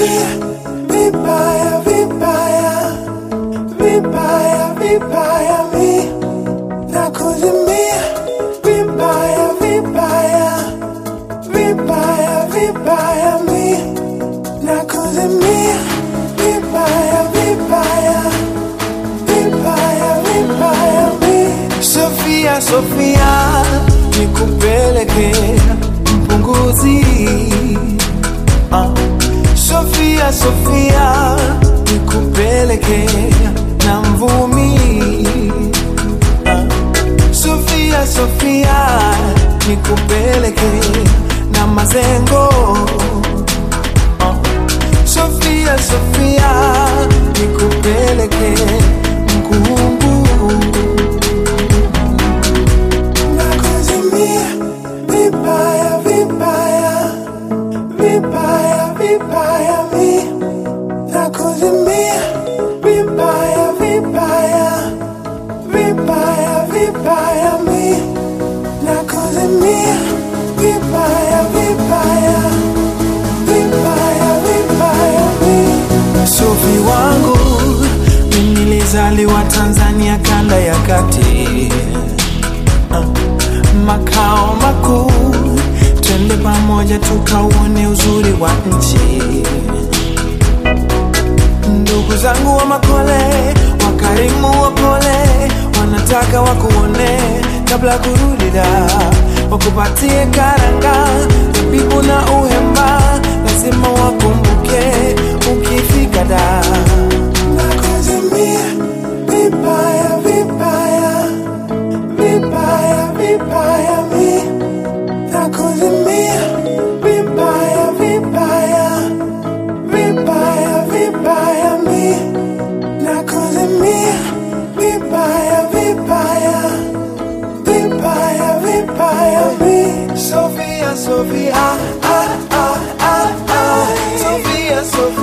nakuzimia vibaya vibaya vibaya vibaya mi nakuzimia vibaya vibaya vibaya vibaya mi nakuzimia vibaya vibaya vibaya vibaya mi Sofia Sofia nikupeleke mpunguzi Ah, Sofia Sofia nikupeleke na mvumi Ah, Sofia Sofia nikupeleke na mazengo Ah, Sofia Sofia nikupeleke mkungu nakuzimia vibaya vibaya vibaya vibaya mi nakuzimia vibaya vibaya vibaya vibaya mi nakuzimia vibaya vibaya vibaya vibaya mi Sofi wangu mimi nilizaliwa Tanzania kanda ya kati makao makuu, twende pamoja tukauone uzuri wa nchi. Ndugu zangu wa Makole, wakarimu wapole, wanataka wakuone kabla kurudi da, wakupatie karanga, zabibu na uhemba, lazima wakumbuke ukifika da. Nakuzimia vibaya vibaya vibaya vibaya mi nakuzimia vibaya vibaya vibaya vibaya mi nakuzimia vibaya vibaya vibaya vibaya mi Sofia Sofia ah ah ah ah Sofia Sofia